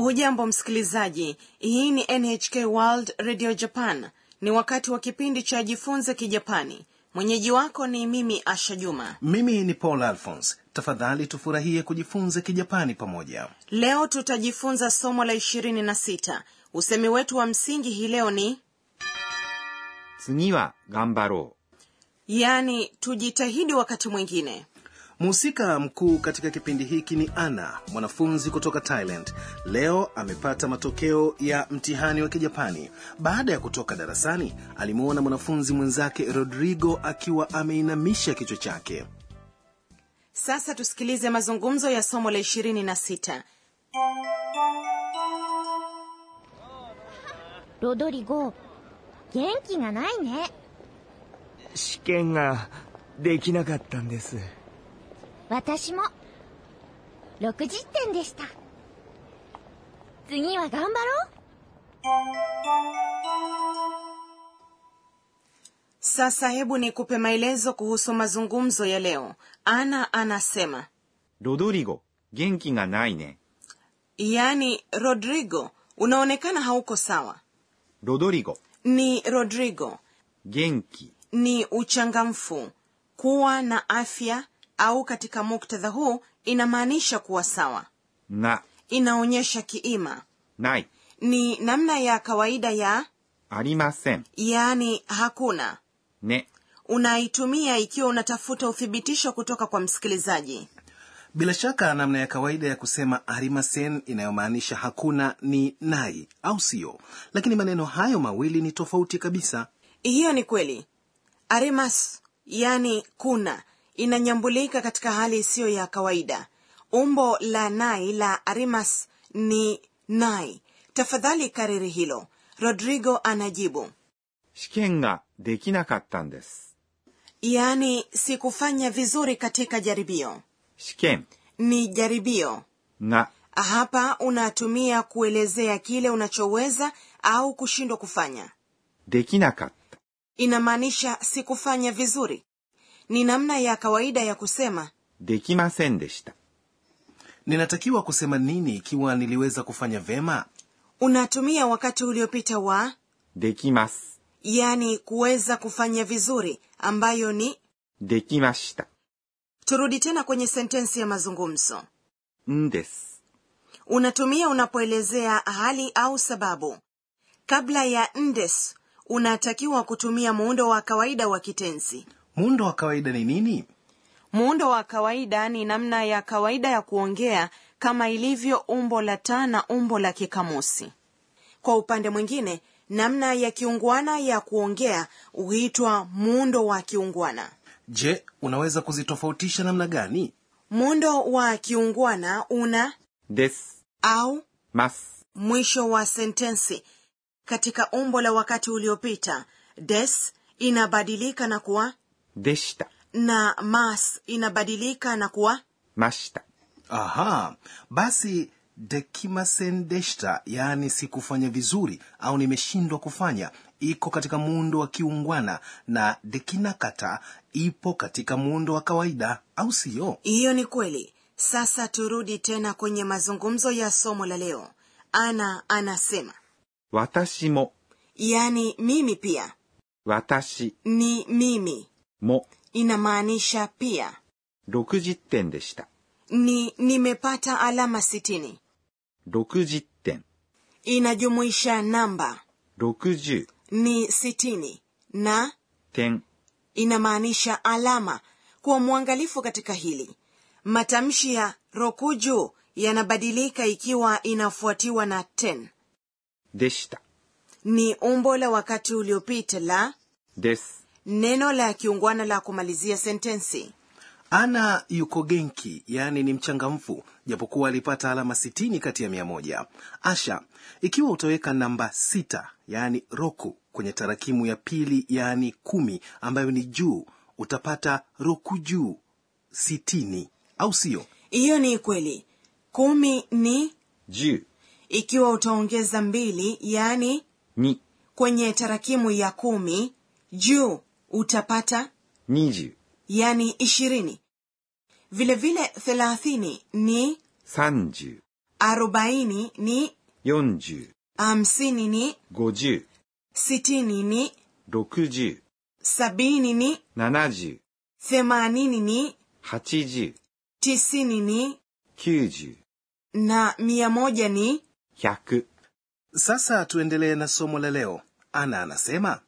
hujambo msikilizaji hii ni nhk world radio japan ni wakati wa kipindi cha jifunze kijapani mwenyeji wako ni mimi asha juma mimi ni paul alphons tafadhali tufurahie kujifunza kijapani pamoja leo tutajifunza somo la ishirini na sita usemi wetu wa msingi hii leo ni 次は頑張ろ yaani tujitahidi wakati mwingine mhusika mkuu katika kipindi hiki ni ana mwanafunzi kutoka thailand leo amepata matokeo ya mtihani wa kijapani baada ya kutoka darasani alimwona mwanafunzi mwenzake rodrigo akiwa ameinamisha kichwa chake sasa tusikilize mazungumzo ya somo la ishirini na sita ロドリゴ元気がないね試験ができなかったんです私も60点でした次は頑張ろう sasa hebu nikupe maelezo kuhusu mazungumzo ya leo ana anasema う。ロドリゴ、元気がないね。 yaani rodrigo unaonekana hauko sawa ロドリゴ、 ni rodrigo 元気、 ni uchangamfu kuwa na afya au katika muktadha huu inamaanisha kuwa sawa が、 inaonyesha kiima ない、 ni namna ya kawaida ya ありません、 yaani hakuna ね。 unaitumia ikiwa unatafuta uthibitisho kutoka kwa msikilizaji bila shaka namna ya kawaida ya kusema arimasen inayomaanisha hakuna ni nai au sio lakini maneno hayo mawili ni tofauti kabisa hiyo ni kweli arimas yani kuna inanyambulika katika hali isiyo ya kawaida umbo la nai la arimas ni nai tafadhali kariri hilo rodrigo anajibu 試験ができなかったんです。 yaani sikufanya vizuri katika jaribio 試験 ni jaribio が hapa unatumia kuelezea kile unachoweza au kushindwa kufanya できなかった。 inamaanisha sikufanya vizuri ni namna ya kawaida ya kusema できませんでした。 ninatakiwa kusema nini ikiwa niliweza kufanya vema unatumia wakati uliopita wa できます。 yani kuweza kufanya vizuri ambayo ni できました。 turudi tena kwenye sentensi ya mazungumzo んです。 unatumia unapoelezea hali au sababu kabla ya ndes unatakiwa kutumia muundo wa kawaida wa kitenzi muundo wa kawaida ni nini muundo wa kawaida ni namna ya kawaida ya kuongea kama ilivyo umbo la taa na umbo la kikamusi kwa upande mwingine namna ya kiungwana ya kuongea huitwa muundo wa kiungwana je unaweza kuzitofautisha namna gani muundo wa kiungwana una です。 au ます。 mwisho wa sentensi katika umbo la wakati uliopita des inabadilika na kuwa でした。 na mas inabadilika na kuwa ました。 aha basi dekimasen deshta yaani sikufanya vizuri au nimeshindwa kufanya iko katika muundo wa kiungwana na dekinakata ipo katika muundo wa kawaida au siyo hiyo ni kweli sasa turudi tena kwenye mazungumzo ya somo la leo ana anasema 私も、 yaani mimi pia 私 ni mimi も、 inamaanisha pia 60点でした。 ni nimepata alama sitini 60点。 inajumuisha namba 60 ni sitini na 点。 inamaanisha alama kuwa mwangalifu katika hili matamshi ya rokuju yanabadilika ikiwa inafuatiwa na ten でした。 ni umbo la wakati uliopita la です。 neno la kiungwana la kumalizia sentensi ana yuko genki yaani ni mchangamfu japokuwa alipata alama sitini kati ya mia moja asha ikiwa utaweka namba sita yaani roku kwenye tarakimu ya pili yaani kumi ambayo ni juu utapata roku juu sitini au sio hiyo ni kweli kumi ni 10 ikiwa utaongeza mbili yaani 2 kwenye tarakimu ya kumi juu utapata 20 yani ishirini vilevile thelathini ni 30 arobaini ni 40、 hamsini ni 50、 sitini ni 60、 sabini ni 70、 themanini ni 80、 tisini ni 90、 na mia moja ni 100。 sasa tuendelee na somo la leo ana anasema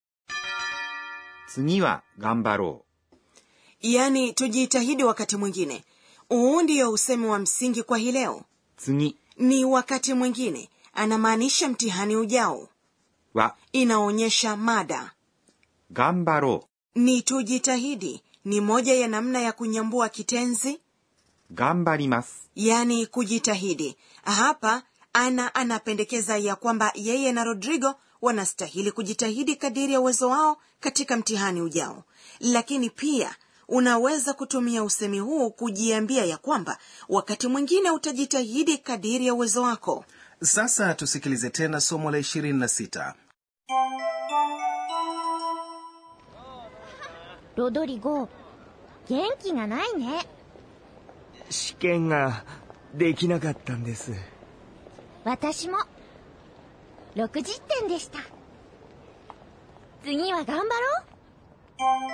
次は頑張ろ yaani tujitahidi wakati mwingine huu ndiyo usemi wa msingi kwa hii leo う。次 ni wakati mwingine anamaanisha mtihani ujao は inaonyesha mada 頑張ろ ni tujitahidi ni moja ya namna ya kunyambua kitenzi う。頑張ります。 yani kujitahidi hapa ana anapendekeza ya kwamba yeye na rodrigo wanastahili kujitahidi kadiri ya uwezo wao katika mtihani ujao lakini pia unaweza kutumia usemi huu kujiambia ya kwamba wakati mwingine utajitahidi kadiri ya uwezo wako sasa tusikilize tena somo la 26 ロドリゴ元気がないね試験ができなかったんです私も60点でした次は頑張ろう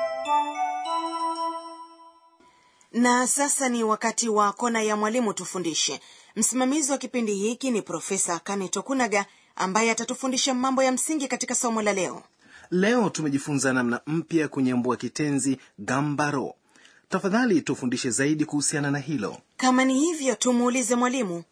na sasa ni wakati wa kona ya mwalimu tufundishe msimamizi wa kipindi hiki ni profesa kane tokunaga ambaye atatufundisha mambo ya msingi katika somo la leo leo tumejifunza namna mpya ya kunyambua kitenzi gambaro tafadhali tufundishe zaidi kuhusiana na hilo kama ni hivyo tumuulize mwalimu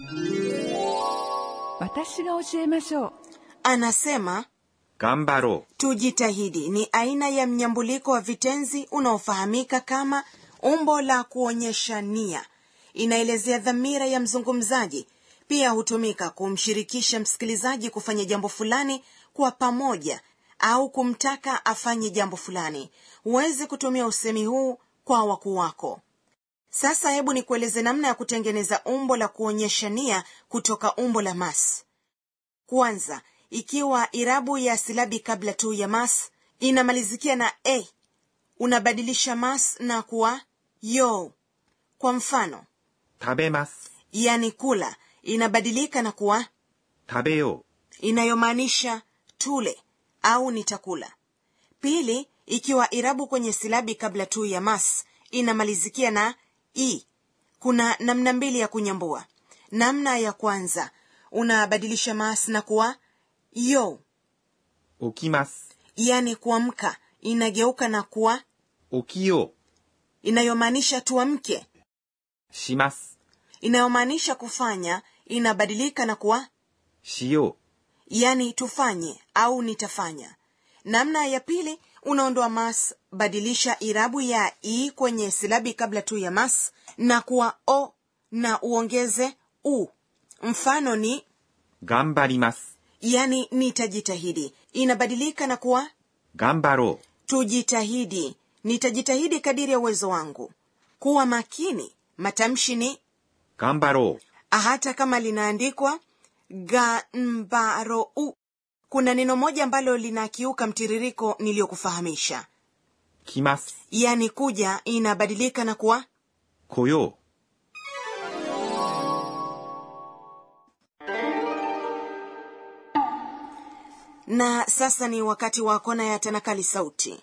私が教えましょう anasema 頑張ろ tujitahidi ni aina ya mnyambuliko wa vitenzi unaofahamika kama umbo la kuonyesha nia inaelezea dhamira ya mzungumzaji pia hutumika kumshirikisha msikilizaji kufanya jambo fulani kwa pamoja au kumtaka afanye jambo fulani huwezi kutumia usemi huu kwa wakuu wako sasa hebu nikueleze namna ya kutengeneza umbo la kuonyesha nia kutoka umbo la mas kwanza ikiwa irabu ya silabi kabla tu ya mas inamalizikia na a unabadilisha mas na kuwa yo kwa mfano う。食べます。 yani kula inabadilika na kuwa 食べよ inayomaanisha tule au nitakula pili ikiwa irabu kwenye silabi kabla tu ya mas inamalizikia na i kuna namna mbili ya kunyambua namna ya kwanza unabadilisha mas na kuwa yo う。起きます。 yani kuamka inageuka na kuwa 起きよ inayomaanisha tuamke う。します。 inayomaanisha kufanya inabadilika na kuwa しよ yani tufanye au nitafanya namna ya pili unaondoa mas badilisha irabu ya i kwenye silabi kabla tu ya mas na kuwa o na uongeze u mfano ni う。頑張ります。 yani nitajitahidi inabadilika na kuwa 頑張ろ tujitahidi nitajitahidi kadiri ya uwezo wangu kuwa makini matamshi ni う。頑張ろう。 hata kama linaandikwa gambarou kuna neno moja ambalo linakiuka mtiririko niliyokufahamisha 来ます。 yani kuja inabadilika na kuwa 来よう。 na sasa ni wakati wa kona ya tanakali sauti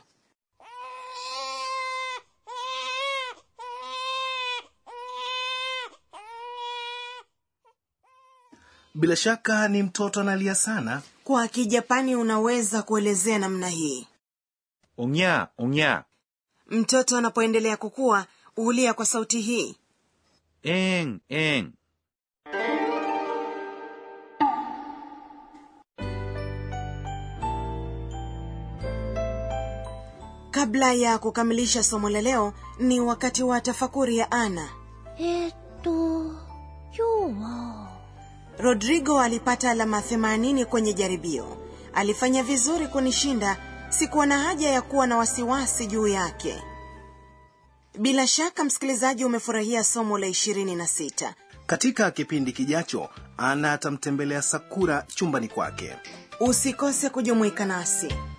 bila shaka ni mtoto analia sana kwa kijapani unaweza kuelezea namna hii おぎゃー、おぎゃ mtoto anapoendelea kukua hulia kwa sauti hii ー。えーん、えーん。 kabla ya kukamilisha somo la leo ni wakati wa tafakuri ya ana えーっと今日は rodrigo alipata alama 80 kwenye jaribio alifanya vizuri kunishinda sikuwa na haja ya kuwa na wasiwasi juu yake bila shaka msikilizaji umefurahia somo la 26 katika kipindi kijacho ana atamtembelea sakura chumbani kwake usikose kujumuika nasi